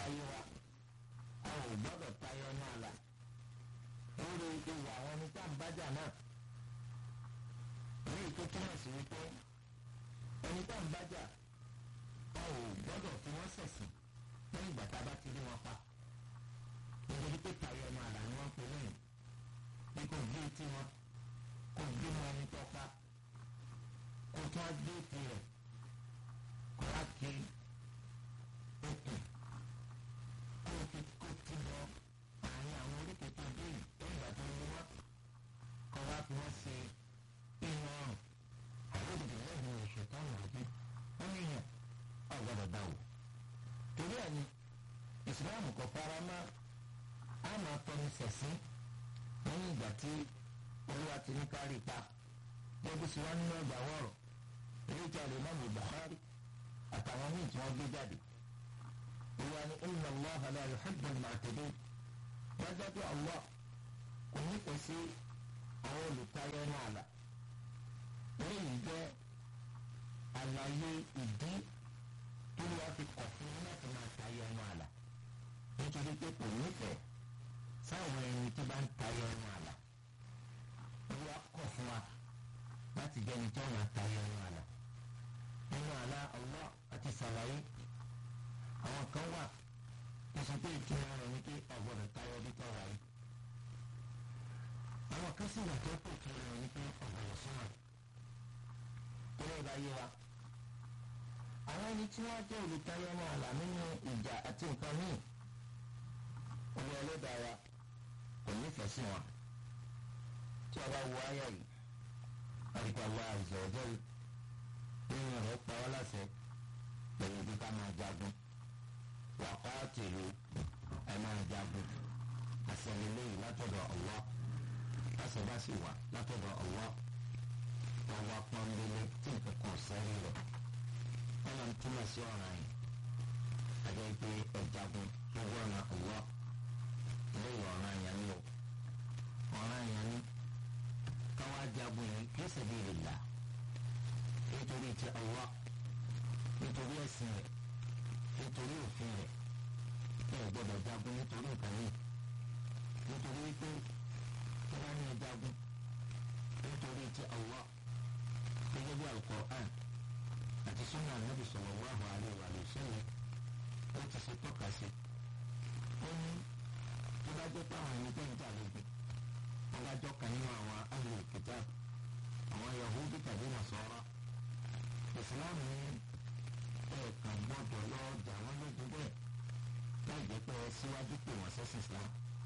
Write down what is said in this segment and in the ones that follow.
táyé wa a ò gbọ́dọ̀ tayọ ní àlà lórí ìwà àwọn ẹni tá à ń bájà náà ní ètò túmọ̀ sí wípé ẹni tá à ń bájà a ò gbọ́dọ̀ fi wọ́n ṣẹ̀sìn lẹ́yìn ìgbà tá a bá ti rí wọn pa nítorí pé tayọ ní àlà ni wọ́n ń pè lẹ́yìn bí kò gbé etí wọn kò gbé wọn ẹni tó pa kò tún á gbé etí rẹ̀ kò wá kiri okùn kó o fi kó ti lọ àárín àwọn oríkèé tó dé yìí lẹ́yìn ìgbà tó ń wá kọ́ wá fi wọ́n ṣe ìwọ̀n ọ̀rùn àwọn òbí lẹ́yìn oṣù táwọn òbí wọ́n ní yàn ọ̀ gbọ́dọ̀ dá wò. torí ẹ̀ ni ìsìláàmù kò fara mọ́ a máa tọ́ni sẹ̀sìn lẹ́yìn ìgbà tí olúwa ti ní kárí pa gbogbo sí wọn nínú ọgbà wọ̀rọ̀ èyí tí a lè má mú Bukhari àtàwọn míì tí wọ́n gbé jáde. ìwà ni inna Allaha la yuhibbu al-mu'tadin wọ́n jẹ́ pé Allah kò nífẹ̀ẹ́ sí àwọn olùtayọ ní àlà. eléyìí jẹ́ àlàyé ìdí tó wá fi kọ̀ fún yín láti máa tayọ ní àlà. nítorí pé kò nífẹ̀ẹ́ sáwọn ẹni tí bá ń tayọ ní àlà. olúwa kọ̀ fún wa láti jẹ́ ẹni tó máa tayọ ní àlà. nínú àlà Allah àti sàlàyé àwọn kan wà tó sọ pé ìtura rẹ̀ ní pé ọ̀gbọ́dọ̀ tayọ bí tọ́ wáyé. àwọn kan sì wà tó pè kí rẹ̀ ní pé ọ̀gbọ́dọ̀ súnmọ́. tó lè bá yé wa. àwọn ẹni tí wọ́n jẹ́ olùtayọ ní àlà nínú ìjà àti nǹkan míì. olú ẹlẹ́dàá wa kò nífẹ̀ẹ́ sí wọn. tí a bá wo ayé yìí àdìpọ̀ àwọn àìsàn ọjọ́ yìí nínú rẹ̀ pa wá láṣẹ pẹ̀lú bí ká máa jagun wàkọ́ọ̀tìlú ẹ̀ máa jagun àṣẹlélẹ́yìn látọ̀dọ̀ Allah àṣẹbá sì wà látọ̀dọ̀ Allah wọn wá pọ́nbélé tí nǹkan kan sẹ́rí rẹ̀ wọn máa ń túmọ̀ sí ọ̀ràn yìí àjẹ́ pé ẹ̀ jagun lórí ọ̀nà Allah lẹ́yìn ọ̀ràn yẹn ni o ọ̀ràn yẹn ni káwá jagun yìí kí sabilillah nítorí ti Allah nítorí ẹ̀sìn rẹ̀ nítorí òfin rẹ̀ ẹ ò gbọ́dọ̀ jagun nítorí nǹkan yìí nítorí wípé tí wọ́n ní jagun nítorí ti Allah gẹ́gẹ́ bí al-Qur'an àti sunnah Nabi sallallahu alaihi wa sallam ó ti ṣe tọ́ka sí ó ní tó bá jẹ́ pé àwọn ẹni tó ń jà lógun adájọ́ kan nínú àwọn ahlul kitab àwọn Yahudi tàbí Nasara ìsìláàmù ní ẹ̀ẹ̀kan gbọ́dọ̀ lọ jà wọ́n lógun bẹ́ẹ̀ láì jẹ́ pé síwájú pè wọ́n sẹ́sìn islam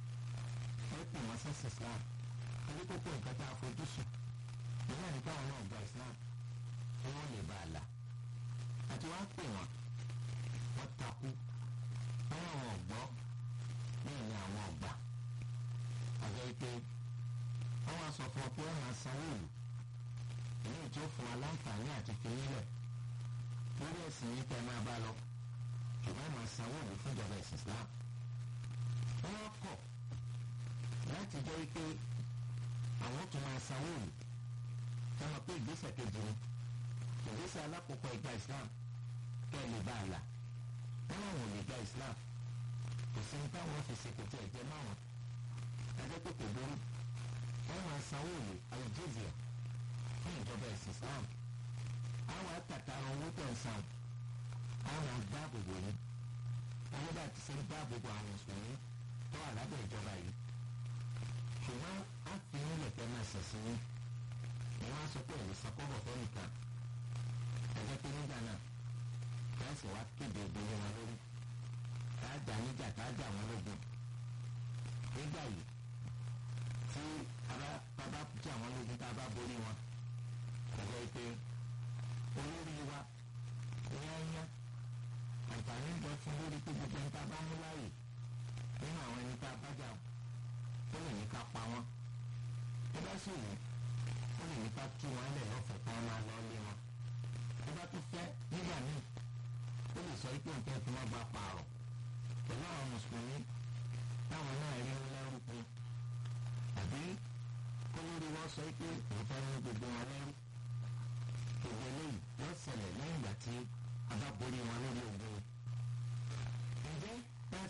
ẹ pè wọ́n sẹ́sìn islam torí kókó nǹkan tá a fojú sùn nígbà nípa àwọn náà gba islam kí wọ́n lè bá a là àti wọ́n á pè wọ́n wọ́n takú wọ́n àwọn ọ̀gbọ́ bẹ́ẹ̀ ni àwọn ọ̀gbà àjẹ́ pé wọ́n wá sọ fún ọ pé wọ́n máa sanwó ìlú èyí tí ó fún wa láǹfààní àti fi nílẹ̀ lórí ẹ̀sìn yìí tẹ́ máa bá lọ ṣùgbọ́n máa sanwó ìlú fún ìjọba ẹ̀sìn Islam. wọ́n kọ̀ láti jẹ́ pé àwọn tó máa sanwó ìlú wọ́n mọ̀ pé ìgbésẹ̀ kejì ni ìgbésẹ̀ alákòókò ìgbà Islam kẹ́ ẹ lè bá a là wọ́n láwọn ò lè gba Islam kò sí ní táwọn fi ṣe kò tí ẹ̀ jẹ́ máwọn ẹjẹ́ pé kò burú wọ́n máa sanwó ìlú al-jizya fún ìjọba ẹ̀sìn Islam àwọn àtàtàrà owó tẹ̀ ń san àwọn àgbàbòbò yìí owó bá ti ṣe ń dáàbòbò àwọn mùsùlùmí tó wà lábẹ́ ìjọba yìí ṣùgbọ́n a fi ń lè pẹ́ máa ṣẹ̀sìn yín ni wọ́n á sọ pé òun sàkóbọ̀ fẹ́ nìkan ẹ̀jẹ̀ pé nígbà náà káàsì wá kéde ìgbélé wọn lórí káàjà níjà káàjà wọn lógun nígbà yìí tí a bá jà wọn lógun tá a bá borí wọn ẹ̀jẹ̀ pé olórí wa yányá àǹfààní ń bọ fún lórí pé gbogbo ẹni tá a bá mú láàyè nínú àwọn ẹni tá a bá jà ó lè ní ká pa wọn tó bá sì wù ó lè ní ká tú wọn lẹ̀ lọ́fẹ̀ẹ́ kí wọ́n máa lọ lé wọn tó bá tún fẹ́ nígbà míì ó lè sọ pé nǹkan tí wọ́n bá pààrọ̀ pẹ̀lú àwọn mùsùlùmí táwọn náà rí wọn lẹ́rú pé àbí kólórí wọn sọ pé òun fẹ́ ní gbogbo wọn lẹ́rú gbogbo eléyìí yóò ṣẹlẹ̀ lẹ́yìn ìgbà tí a bá borí wọn lórí ogun. ǹjẹ́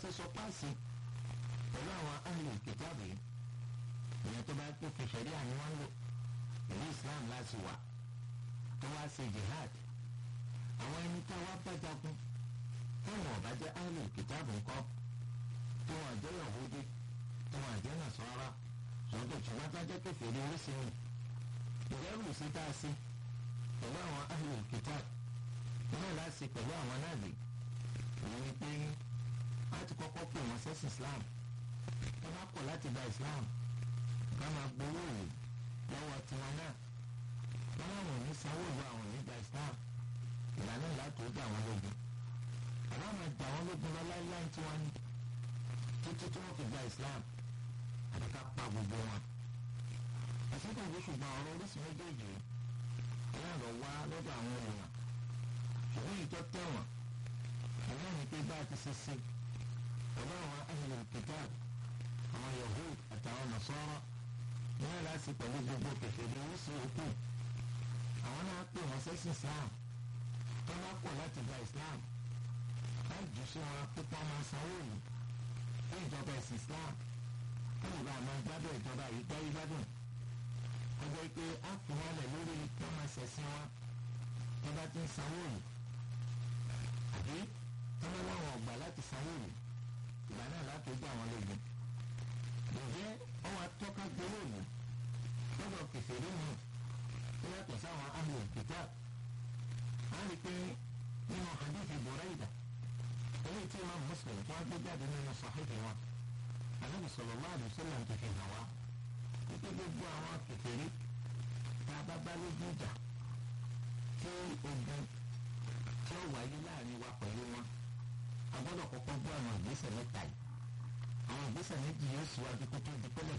ṣe sọ páàsì pẹ̀lú àwọn ahlul kitab yìí ìyẹn tó bá pé kẹsẹ̀rí àní wọ́n lò ìlú islam láti wà tó wá ṣe jihad àwọn ẹni tá wá bá jagun táwọn ọ̀bá jẹ́ ahlul kitab ńkọ́ tí wọ́n àjẹ́ yahudi tí wọ́n àjẹ́ nasara sọ́dọ̀ tí wọ́n tájẹ́ kẹfẹ́rí oríṣiríṣi ìdẹ́rù sí tá a sí pẹ̀lú àwọn ahlul kitab náà láti pẹ̀lú àwọn náà lè ìyẹn ni pé láti kọ́kọ́ pè wọ́n sẹ́sìn islam tó bá kọ̀ láti gba islam ká máa gbowó òwò lọ́wọ́ tiwọn náà wọ́n láwọn ò ní sanwó ìlú àwọn ò ní gba islam ìlànà ìlàtò ó dé àwọn lógun àbá máa dà wọ́n lógun lọ láíláí tí wọ́n ní títí tí wọ́n fi gba islam àti ká pa gbogbo wọn. àṣìkò ìwé ṣùgbọ́n ọ̀rọ̀ oríṣi méjèèjì náà lọ wá lọ́dọ̀ àwọn èèyàn ṣùgbọ́n èyí tó tẹ̀wọ̀n ìyá ni pé bá a ti ṣe ṣe pẹ̀lú àwọn ahlul kitab àwọn yahud àtàwọn nasara náà láti pẹ̀lú gbogbo kẹfẹ́rẹ́ oríṣi òkú àwọn náà pè wọ́n sẹ́sìn islam tó bá pọ̀ láti gba islam láì jù sí wọn pípọ́n máa sanwó yìí fún ìjọba ẹ̀sìn islam fún ìgbà máa gbádùn ìjọba yìí gbáyé gbádùn ọjọ́ pé a fi wọn lẹ̀ lórí tó máa ṣẹ̀sìn wọn tó bá ti ń sanwó yìí àbí tó bá láwọn ọgbà láti sanwó yìí ìgbà náà láti ojú àwọn lógun ǹjẹ́ ọwọ́ atọ́ka gbowó yìí lọ́dọ̀ kẹfẹ́rí mi tó yàtọ̀ sáwọn ahlul kitab a rí pé nínú hadithi Burayda eléyìí tí imam Muslim tó wá gbé jáde nínú sahihi wọn Ànábì sallallahu alaihi wasallam ti fi hàn wá wípé gbogbo àwọn kẹfẹ́rí tá a bá bá lójú ìjà tí ogun tí ó wáyé láàrin wa pẹ̀lú wọn a gbọ́dọ̀ kọ́kọ́ gbọ́ àwọn ìgbésẹ̀ mẹ́ta yìí àwọn ìgbésẹ̀ méjì yóò síwájú kó tó di pẹ́lẹ̀